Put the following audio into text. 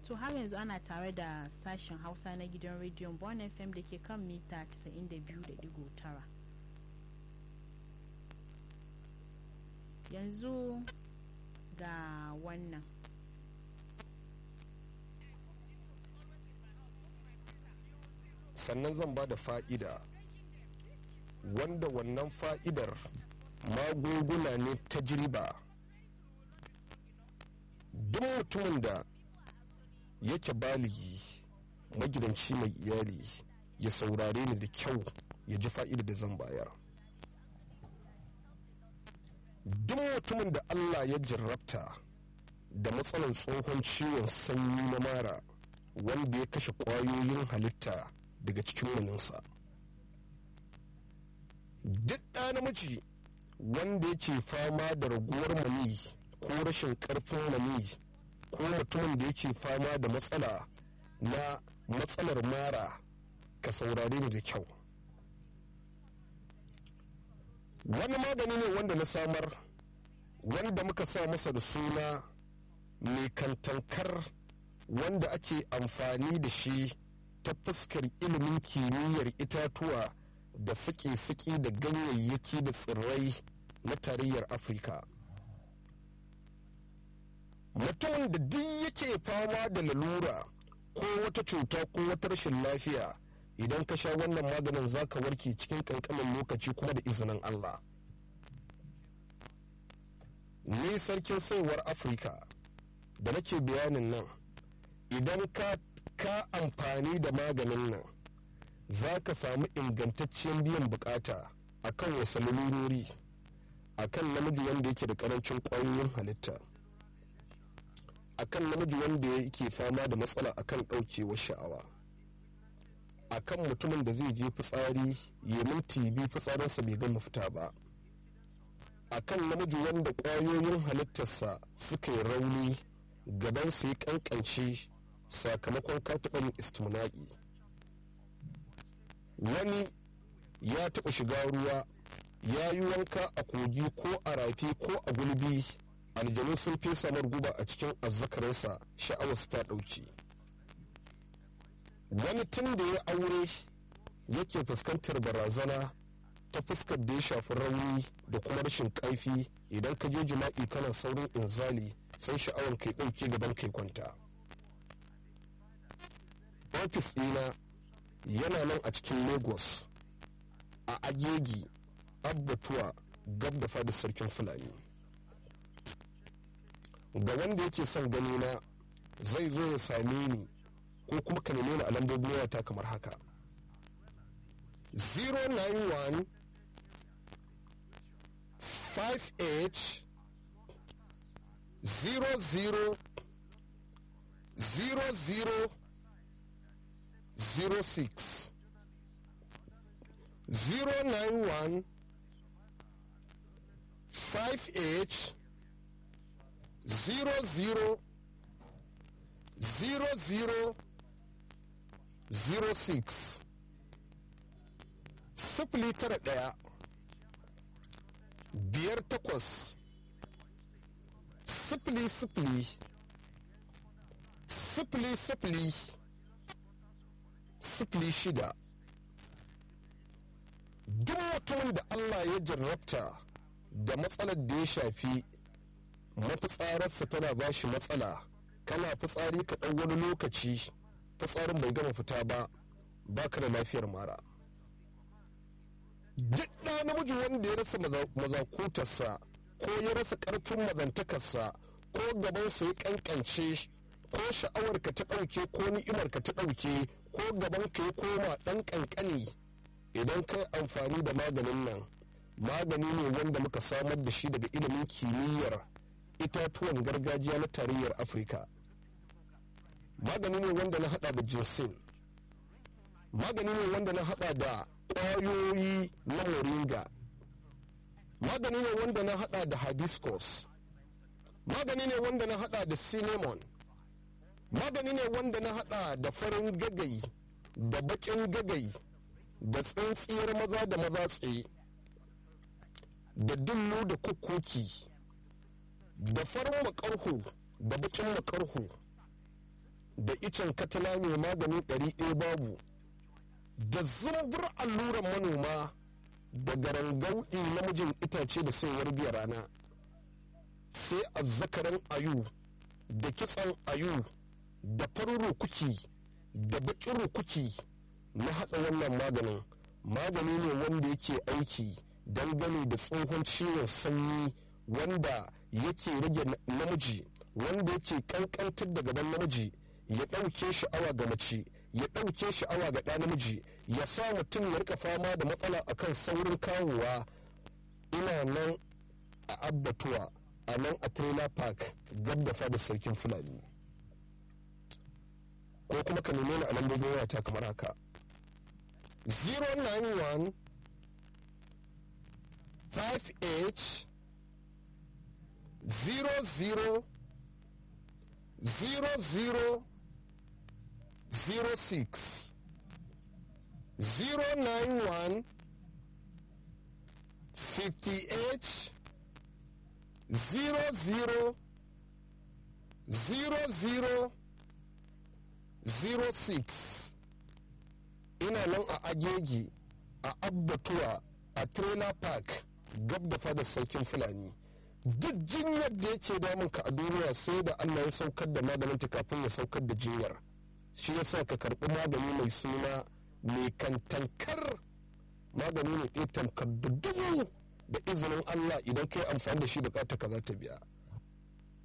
to har yanzu ana tare da sashen hausa na gidan rediyon bon fm da ke kan mita 92.9 yanzu ga wannan sannan zan ba da fa'ida wanda wannan fa'idar magunguna ne ta jirba duk mutumin da yake baligi magidanci mai iyali ya saurare ni da kyau ya ji fa'ida da zan bayar duk mutumin da allah ya jarrabta da matsalar tsohon ciwon sanyi na mara wanda ya kashe ƙwayoyin halitta daga cikin maninsa duk ɗa namiji wanda yake fama da raguwar mani ko rashin ƙarfin mani ko mutumin da yake fama da matsala na matsalar mara ka saurare ni da kyau wani magani ne wanda na samar wanda muka sa masa da suna mai kantankar wanda ake amfani da shi ta fuskar ilimin kimiyyar itatuwa da suke-suke da ganyayyaki da tsirrai na tarayyar afirka mutumin da duk yake fama da lalura ko wata cuta ko wata rashin lafiya idan ka sha wannan maganin zaka warke cikin kankanin lokaci kuma da izinin allah ni sarkin saiwar afirka da nake bayanin nan idan ka ka amfani da maganin nan za ka samu ingantaccen biyan bukata a kan wasu lalurori a kan namiji wanda yake da karancin kwayoyin halitta a kan namiji wanda yake fama da matsala a kan ɗaukewar sha'awa a kan mutumin da zai je fitsari ya minti biyu fitsarinsa bai gama fita ba a kan namiji wanda kwayoyin halittarsa suka yi rauni gabansa ya kankance sakamakon katuban istimna'i wani ya taɓa shiga ruwa ya yi wanka a kogi ko a rafi ko a gulbi aljanu sun fesa guba a cikin azzakarinsa sha'awarsa ta ɗauki wani tun da ya aure yake fuskantar barazana ta fuskar da ya shafi rauni da kuma rashin ƙarfi idan ka je jima'i kana saurin inzali sai sha'awar kai ɗauke gaban kai kwanta ofis ɗina yana nan a cikin lagos a agegi abbatuwa gab da fadis sarkin fulani ga wanda yake son gani na zai zo ya same ni ko kuma ka neme ni a lambobin wayata kamar haka 091 58 00 00 06 091 58 00 00 06 sifili tara ɗaya biyar takwas sifili sifili sifili sifili sifili shida duk mutumin da Allah ya jarrabta da matsalar da ya shafi mafitsararsa tana ba shi matsala kana fitsari ka ɗau wani lokaci fitsarin bai gama fita ba baka da lafiyar mara duk ɗa namiji wanda ya rasa mazakutarsa ko ya rasa ƙarfin mazantakarsa ko gabansa ya ƙanƙance ko sha'awarka ta ɗauke ko ni'imarka ta ɗauke ko gabanka ya koma ɗan ƙanƙani idan kai amfani da maganin nan magani ne wanda muka samar da shi daga ilimin kimiyyar itatuwan gargajiya na tarayyar afirka magani ne wanda na hada da jinsin magani ne wanda na hada da ƙwayoyi na moringa magani ne wanda na hada da hibiscus magani ne wanda na hada da cinnamon magani ne wanda na hada da farin gagai da bakin gagai da tsintsiyar maza da maza tsaye da dullu da kukkuki da farin makarhu da bakin makarhu da icen katala mai maganin ɗari ɗaya babu da zumbur alluran manoma da garangauɗi namijin itace da saiwar biya rana sai azzakaran ayu da kitsan ayu da farin rukuki da baƙin rukuki na haɗa wannan maganin magani ne wanda yake aiki dangane da tsohon ciwon sanyi wanda yake rage namiji wanda yake kankantar da gaban namiji ya ɗauke sha'awa ga mace ya ɗauke sha'awa ga ɗa namiji ya sa mutum ya rika fama da matsala akan saurin kawowa ina nan a abbatuwa a nan a trailer park gab da fada sarkin fulani ko kuma ka neme ni a lambobin wayata kamar haka 091 58 00 00 06 091 58 00 00 06 ina nan a agegi a abbatuwa a trailer park gab da fadar sarkin fulani duk jinyar da yake damun ka a duniya sai da allah ya saukar da maganin ta kafin ya saukar da jinyar shi yasa ka karbi magani mai suna mai kantankar magani ne ɗaya tamkar da dubu da izinin allah idan ka yi amfani da shi bukata ka za ta biya